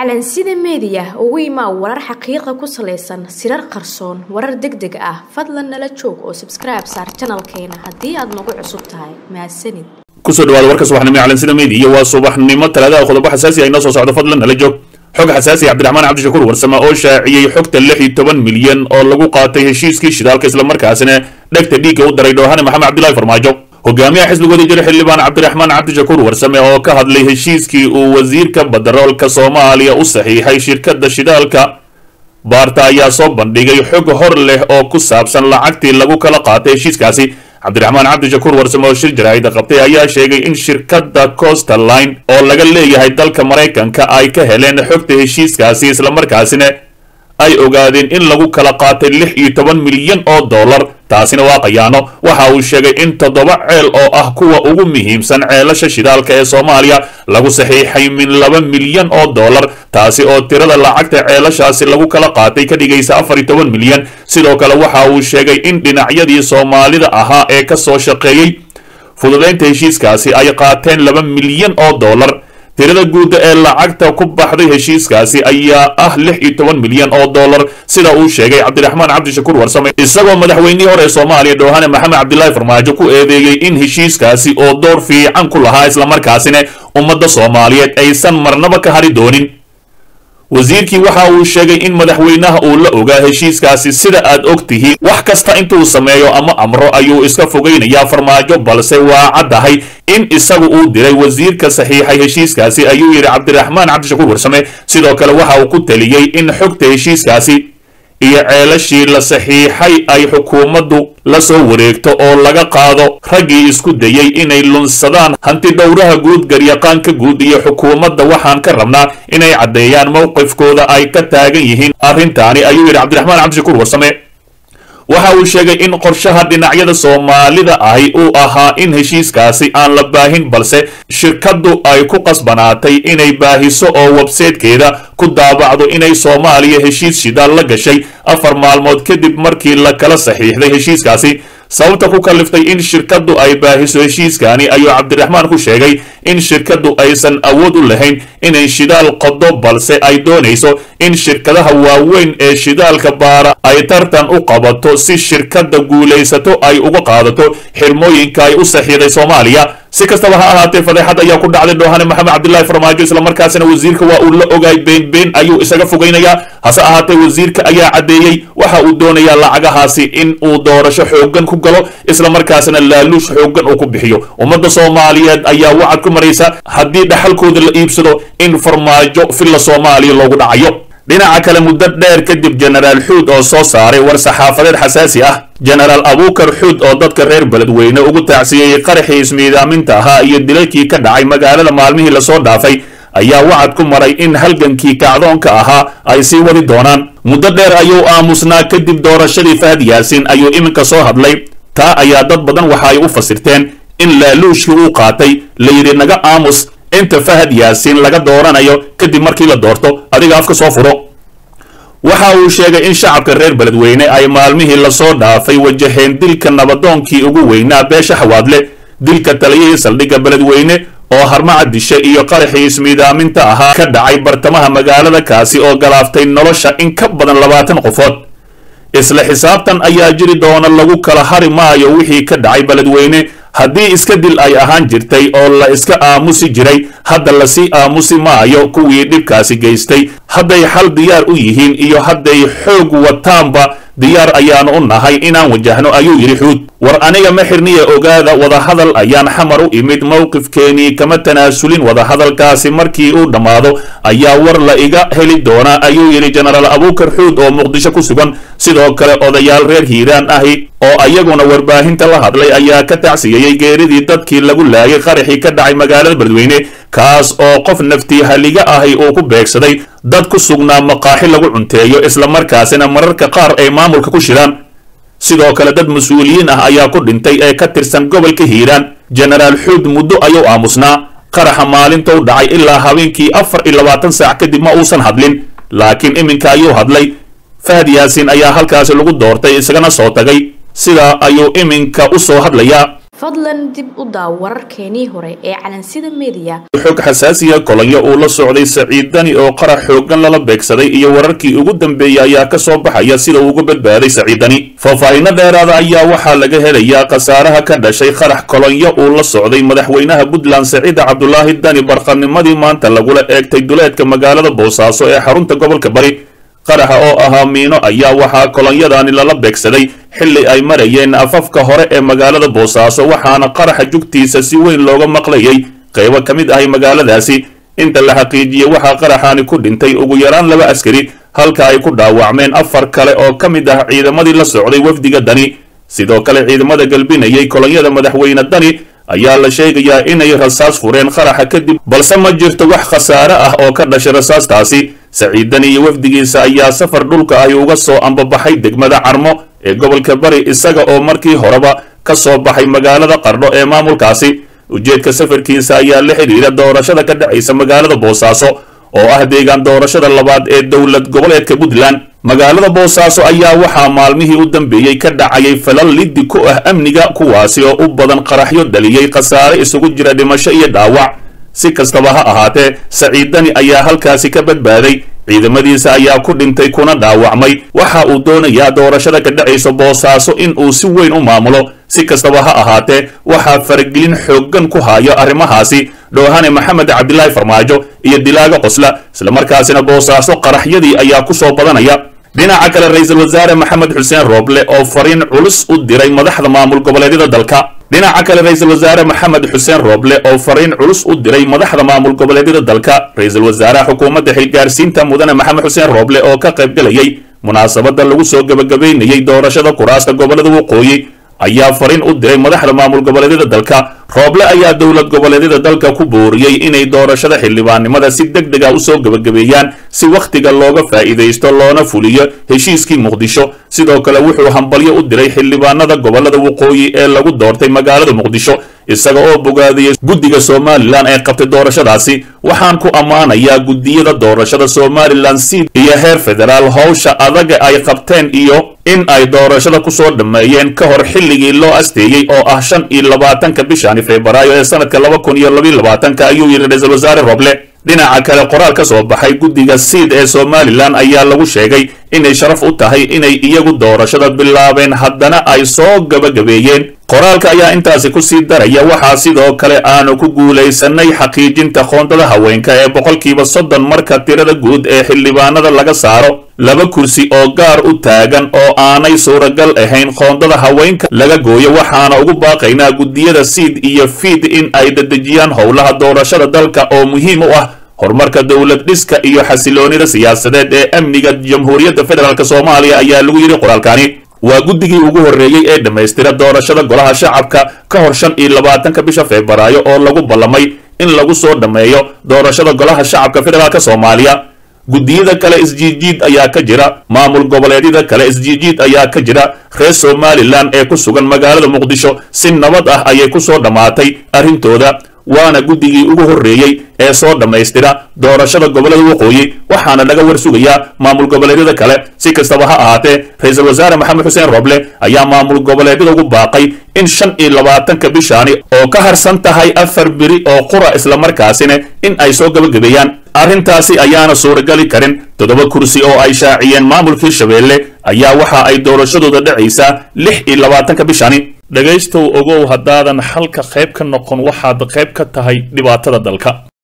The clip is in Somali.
calansida meediya ugu imaa warar xaqiiqa ku salaysan sirar qarsoon warar deg deg ah fadlan nala joog oo sabskribe saar janalkeena haddii aad nagu cusub tahay mahadsanid kusoo dhawaada warka subaxnimo ee calansida meediya waa subaxnimo talaadaha qodobo xasaasi ah inoo soo socdo fadlan nala joog xog xasaasi cabdiraxmaan cabdishakuur warsame oo shaaciyey xogta lix iyo toban milyan oo lagu qaatay heshiiskii shidaalka islamarkaasina dhegta dhiigga u daray dhoohane maxamed cabdilaahi farmaajo hogaamiyaha xisbigoodii jira xildhibaan cabdiraxmaan cabdishakuur warsame oo ka hadlay heshiiskii uu wasiirka badaroolka soomaaliya u saxiixay shirkadda shidaalka baarta ayaa soo bandhigay xog hor leh oo ku saabsan lacagtii lagu kala qaatay heshiiskaasi cabdiraxmaan cabdishakuur warsame oo shir jaraa'ida qabtay ayaa sheegay in shirkadda coastal line oo laga leeyahay dalka maraykanka ay ka heleen xogta heshiiskaasi islamarkaasina ay ogaadeen in lagu kala qaatay lix iyo toban milyan oo dollar taasina waa qayaano waxa uu sheegay in toddoba ceel oo ah kuwa ugu muhiimsan ceelasha shidaalka ee soomaaliya lagu saxiixay min laba milyan oo dollar taasi oo tirada lacagta ceelashaasi lagu kala qaatay ka dhigaysa afar iyo toban milyan sidoo kale waxa uu sheegay in dhinacyadii soomaalida ahaa ee ka soo shaqeeyey fududaynta heshiiskaasi ay qaateen laba milyan oo dollar tirada guudda ee lacagta ku baxday heshiiskaasi ayaa ah lix iyo toban milyan oo dollar sida uu sheegay cabdiraxmaan cabdishakuur warsame isagoo madaxweynihii hore ee soomaaliya dhoohane maxamed cabdilaahi farmaajo ku eedeeyey in heshiiskaasi oo door fiican ku lahaa islamarkaasina ummadda soomaaliyeed aysan marnaba ka hari doonin wasiirkii waxa uu sheegay in madaxweynaha uu la ogaa heshiiskaasi sida aad og tihiin wax kasta intuu sameeyo ama amro ayuu iska fogaynayaa farmaajo balse waa caddahay in isagu uu diray wasiirka saxiixay heshiiskaasi ayuu yidhi cabdiraxmaan cabdishakuur warsame sidoo kale waxa uu ku taliyey in xogta heshiiskaasi iyo ceelashii la saxiixay ay xukuumaddu la soo wareegto oo laga qaado raggii isku dayey inay lunsadaan hanti dhowraha guud garyaqaanka guud iyo xukuumadda waxaan ka rabnaa inay caddeeyaan mowqifkooda ay ka taagan yihiin arrintaani ayuu yidhi cabdiraxmaan cabdishakuur warsame waxa uu sheegay in qorshaha dhinacyada soomaalida ahi uu ahaa in heshiiskaasi aan la baahin balse shirkaddu ay ku qasbanaatay inay baahiso oo websaytekeeda ku daabacdo inay soomaaliya heshiis shidaal la gashay afar maalmood kadib markii la kala saxiixday heshiiskaasi sababta ku kaliftay in shirkaddu ay baahiso heshiiskaani ayuu cabdiraxmaan ku sheegay in shirkaddu aysan awood u lahayn inay shidaal qodo balse ay doonayso in shirkadaha waaweyn ee shidaalka baara ay tartan u qabato si shirkadda guulaysato ay uga qaadato xirmooyinka ay u saxiiday soomaaliya si kastaba ha ahaatee fadeexad ayaa ku dhacday dhoohane maxamed cabdilaahi farmaajo islamarkaasina wasiirka waa uu la ogaay been been ayuu isaga fogaynayaa hase ahaatee wasiirka ayaa caddeeyey waxa uu doonayaa lacagahaasi in uu doorasho xooggan ku galo islamarkaasina laaluush xooggan uu ku bixiyo ummadda soomaaliyeed ayaa wacad ku maraysa haddii dhaxalkooda la iibsado in farmaajo filla soomaaliya loogu dhacayo dhinaca kale muddo dheer kadib jenaraal xuud oo soo saaray war saxaafadeed xasaasi ah jenaraal abuukar xuud oo dadka reer beledweyne ugu taacsiyeeyey qaraxii ismiidaaminta ahaa iyo dilalkii ka dhacay magaalada maalmihii lasoo dhaafay ayaa wacad ku maray in halgankii kacdoonka ahaa ay sii wadi doonaan muddo dheer ayuu aamusnaa kadib doorashadii fahad yaasin ayuu iminka soo hadlay taa ayaa dad badan waxa ay u fasirteen in laaluushkii uu qaatay layidhi naga aamus inta fahad yaasiin laga dooranayo kadib markii la doorto adiga afka soo furo waxa uu sheegay in shacabka reer beledweyne ay maalmihii lasoo dhaafay wajaheen dilka nabadoonkii ugu weynaa beesha xawaadle dilka taliyihii saldhigga beledweyne oo harmaca dishe iyo qaraxii ismiidaaminta ahaa ka dhacay bartamaha magaalada kaasi oo galaaftay nolosha in ka badan labaatan qofood isla xisaabtan ayaa jiri doona lagu kala hari maayo wixii ka dhacay beledweyne haddii iska dil ay ahaan jirtay oo la iska aamusi jiray hadda lasii aamusi maayo kuwii dhibkaasi geystay hadday xal diyaar u yihiin iyo hadday xoog wataanba diyaar ayaanu u nahay inaan wajahno ayuu yidhi xuud war aniga ma xirniya ogaada wadahadal ayaan xamar u imid mowqifkeenii kama tanaasulin wadahadalkaasi markii uu dhammaado ayaa war la iga heli doonaa ayuu yidhi jenaraal abuukar xuud oo muqdisho ku sugan sidoo kale odayaal reer hiiraan ahi oo ayaguna warbaahinta la hadlay ayaa ka tacsiyeeyey geeridii dadkii lagu laayay qaraxii ka dhacay magaalada beledweyne kaas oo qof naftii haliga ahi uu ku beegsaday dad ku sugnaa maqaaxi lagu cunteeyo islamarkaasina mararka qaar ay maamulka ku shiraan sidoo kale dad mas-uuliyiin ah ayaa ku dhintay ee ka tirsan gobolka hiiraan jenaraal xuud muddo ayuu aamusnaa qaraxa maalintou dhacay ilaa habeenkii afar iyo labaatan saac kadib ma uusan hadlin laakiin iminka ayuu hadlay fahad yaasiin ayaa halkaasi lagu doortay isagana soo tagay sidaa ayuu iminka u soo hadlayaa fadlan dib u daaw wararkeenii hore ee calansida meediya xog xasaasiya kolonyo uu la socday saciid dani oo qarax xooggan lala beegsaday iyo wararkii ugu dambeeyey ayaa ka soo baxaya sida uu uga badbaaday saciid dani faahfaahinno dheeraada ayaa waxaa laga helayaa khasaaraha ka dhashay qarax kolonyo uu la socday madaxweynaha puntland saciida cabdulaahi dani barqanimadii maanta lagula eegtay duleedka magaalada boosaaso ee xarunta gobolka bari qaraxa oo ahaa miino ayaa waxaa kolonyadaani lala beegsaday xilli ay marayeen afafka hore ee magaalada boosaaso waxaana qaraxa jugtiisa si weyn looga maqlayay qaybo ka mid ahay magaaladaasi inta la xaqiijiyey waxaa qaraxaani ku dhintay ugu yaraan laba askari halka ay ku dhaawacmeen afar kale oo ka mid ah ciidamadii la socday wafdiga dani sidoo kale ciidamada galbinayay kolonyada madaxweyne dani ayaa la sheegayaa inay rasaas fureen qaraxa kadib balse ma jirto wax khasaare ah oo ka dhashay rasaastaasi saciidani iyo wafdigiisa ayaa safar dhulka ahi uga soo ambabaxay degmada carmo ee gobolka bari isaga oo markii horeba ka soo baxay magaalada qardho ee maamulkaasi ujeedka safarkiisa ayaa la xidhiira doorashada ka dhacaysa magaalada boosaaso oo ah deegaan doorashada labaad ee dowlad goboleedka puntland magaalada boosaaso ayaa waxaa maalmihii u dambeeyey ka dhacayay falal liddi ku ah amniga kuwaasi oo u badan qaraxyo dhaliyey khasaare isugu jira dhimasho iyo dhaawac si kastaba ha ahaatee saciidani ayaa halkaasi ka badbaaday ciidamadiisa ayaa ku dhintay kuna dhaawacmay waxa uu doonayaa doorashada ka dhacaysa boosaaso in uu si weyn u maamulo si kastaba ha ahaatee waxaa faragelin xooggan ku hayo arrimahaasi dhoohane maxamed cabdilaahi farmaajo iyo dilaaga qosla islamarkaasina boosaaso qaraxyadii ayaa ku soo badanaya dhinaca kale ra-iisul wasaare maxamed xuseen rooble oo fariin culus u diray madaxda maamul goboleedyada dalka dhinaca kale ra-iisul wasaare maxamed xuseen rooble oo fariin culus u diray madaxda maamul goboleedyada dalka ra-iisul wasaaraha xukuumadda xilgaarsiinta mudane maxamed xuseen rooble oo ka qayb galayay munaasabadda lagu soo gebagabaynayey doorashada kuraasta gobolada waqooyi ayaa fariin u diray madaxda maamul goboleedyada dalka rooble ayaa dowlad goboleedyada dalka ku booriyey inay doorashada xildhibaannimada si deg deg ah usoo gebagabeeyaan si wakhtiga looga faa'iidaysto loona fuliyo heshiiskii muqdisho sidoo kale wuxuu hambalyo u diray xildhibaanada gobolada waqooyi ee lagu doortay magaalada muqdisho isaga oo bogaadiyey guddiga somalilan ee qabtay doorashadaasi waxaan ku ammaanayaa guddiyada doorashada somalilan siid iyo heer federaal howsha adaga ay qabteen iyo in ay doorashada kusoo dhammeeyeen ka hor xilligii loo asteeyey oo ah shan iyo labaatanka bishani febraayo ee sanadka laba kun iyo labiyo labaatanka ayuu yidhi ra-iisul wasaare roble dhinaca kale qoraal ka soo baxay guddiga siid ee somalilan ayaa lagu sheegay inay sharaf u tahay inay iyagu doorashada bilaabeen haddana ay soo gabagabeeyeen qoraalka ayaa intaasi ku sii daraya waxaa sidoo kale aanu ku guulaysanay xaqiijinta qoondada haweenka ee boqolkiiba soddon marka tirada guud ee xildhibaanada laga saaro laba kursi oo gaar u taagan oo aanay suuragal ahayn qoondada haweenka laga gooyo waxaana ugu baaqaynaa guddiyada siid iyo fiid in ay dedejiyaan howlaha doorashada dalka oo muhiim u ah horumarka dowlad dhiska iyo xasiloonida siyaasadeed ee amniga jamhuuriyadda federaalk soomaaliya ayaa lagu yidhi qoraalkani waa guddigii ugu horreeyey ee dhammaystira doorashada golaha shacabka ka hor shan iyo labaatanka bisha febraayo oo lagu ballamay in lagu soo dhammeeyo doorashada golaha shacabka federaalk soomaaliya guddiyada kale isjiijiid ayaa ka jira maamul goboleedyada kale isjiijiid ayaa ka jira reer somalilan ee ku sugan magaalada muqdisho si nabad ah ayay ku soo dhammaatay arrintooda waana guddigii ugu horreeyey ee soo dhammaystira doorashada gobolada waqooyi waxaana laga war sugayaa maamul goboleedyada kale si kastaba ha ahaatee ra-iisul wasaare maxamed xuseen roble ayaa maamul goboleedyada ugu baaqay in shan iyo labaatanka bishaani oo ka harsan tahay afar biri oo qura islamarkaasina in ay soo gabagabeeyaan arrintaasi ayaana suuragali karin toddoba kursi oo ay shaaciyeen maamulkii shabeelle ayaa waxa ay doorashadooda dhacaysaa lix iyo labaatanka bishani dhegaystow ogow haddaadan xalka qayb ka noqon waxaad qayb ka tahay dhibaatada dalka